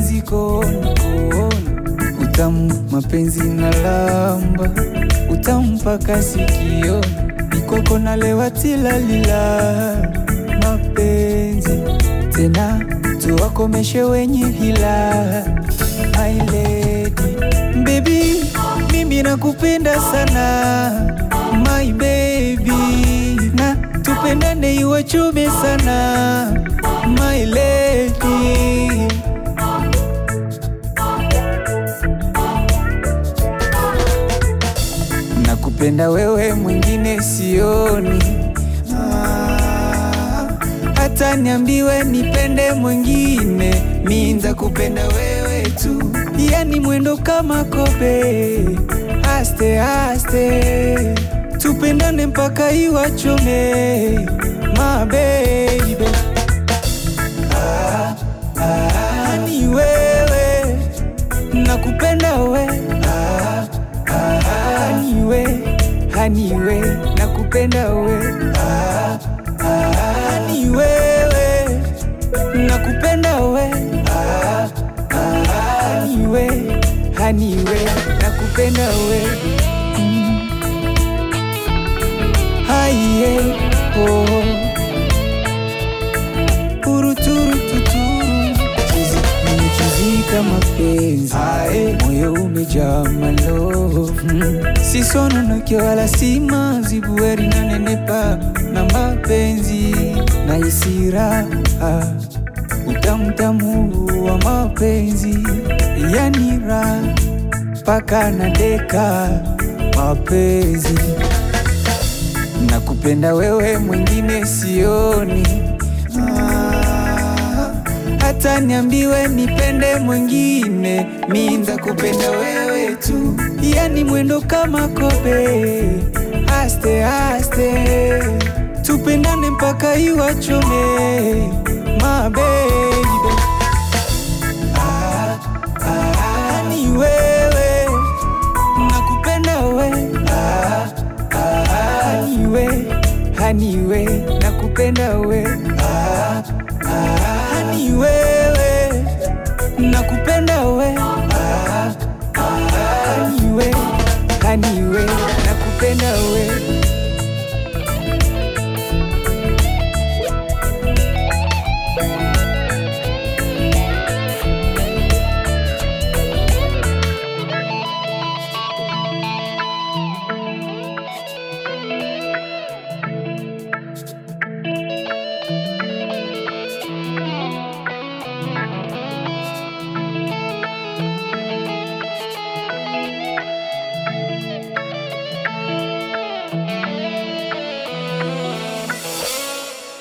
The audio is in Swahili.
mapenzi kooni kooni, utamu mapenzi na lamba, utamu mpaka sikioni, mikoko nalewa tilalila, mapenzi tena tuwakomeshe wenye hila. My lady baby, mimi nakupenda sana my baby, na tupendane iwachume sana my lady. Nakupenda wewe, mwingine sioni. Ah, hata niambiwe nipende mwingine, mi ntakupenda wewe tu, yani mwendo kama kobe, aste aste, tupendane mpaka iwachome my baby. Ah, ah, ni wewe nakupenda we ah, ah, ni we hani we nakupenda we ah, ah, ni wewe nakupenda we ah, ah, ni we hani we nakupenda we mm. Haiye, oh. Uruturututuru chizi nimechizika mapenzi moyo umejaa malo mm. sisononoke wala si mazibueri na nenepa na mapenzi na isira utamtamu wa mapenzi yanira mpaka na deka mapenzi nakupenda wewe, mwingine sioni. Ah, hata niambiwe nipende mwingine, mi ntakupenda wewe tu, yani mwendo kama kobe, aste aste, tupendane mpaka iwachome my baby. Ah, ah, ni wewe nakupenda we ah, ah, ni we hani we nakupenda we ah, ah, ni wewe nakupenda we ah, ah, ni we hani